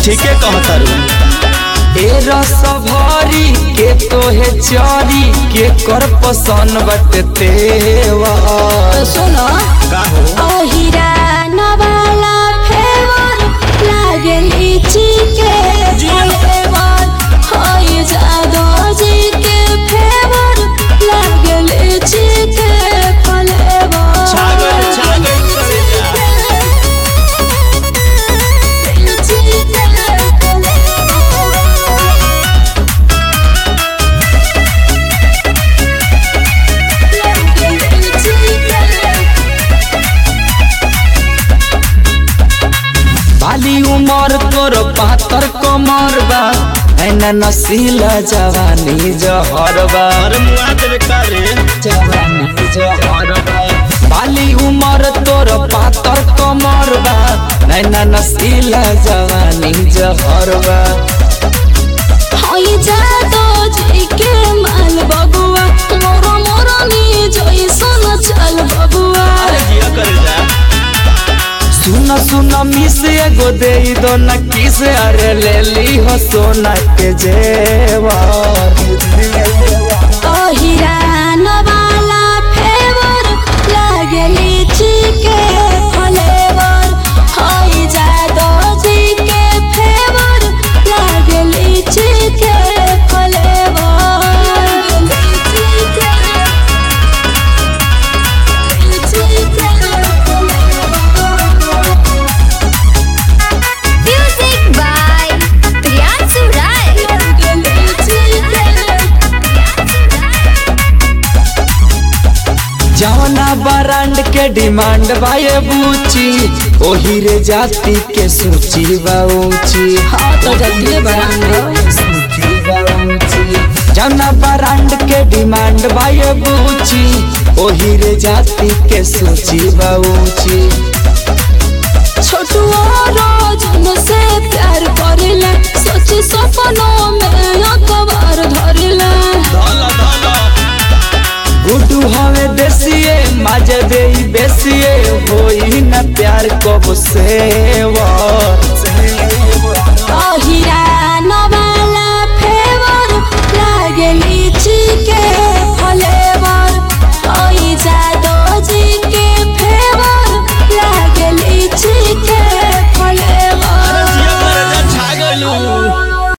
ठीके कहतारू ए रस भरी के तोहे चरी के कर पसंद बटे तेवा सुनो का हो ओहिरा नवाला फेवर लागे लीची के फ्लेवर होई जादो जी के फेवर लागे लीची के फ्लेवर छागल छागल करे जा लीची के फ्लेवर लागे लीची के बाली उमर तोर पातर कमर बा ऐना नसीला जवानी जहर बा अरे मुआ देवे का रे जवानी जहर बा बाली उमर तोर पातर कमर बा ऐना नसीला जवानी जहर बा होई जादो जी के माल बबुआ मोरो मोरो नी जैसन चल बबुआ अरे जिया करे जा सुन सुन मिस एगो दे दो न किस अरे ले ली हो सोना के जेवर ओहिरा नवाला फेवर लागे लीची के फ्लेवर होई जादो जी के फेवर लागे लीची के फ्लेवर लीची के लीची के Music by Priyansu Rai. जवना बरांड के डिमांड बाये बूची ओही रे जाति के सूची बा ऊंची हाँ तो जल्दी बरांड सूची बा ऊंची जवना बरांड के डिमांड बाये बूची ओही रे जाति के सूची बा ऊंची छोटू रोज से प्यार करेला सोची सपनों में अखबार धरेला धला धला गुड्डू हवे देसिए माजे देई बेसिए होई न प्यार कब से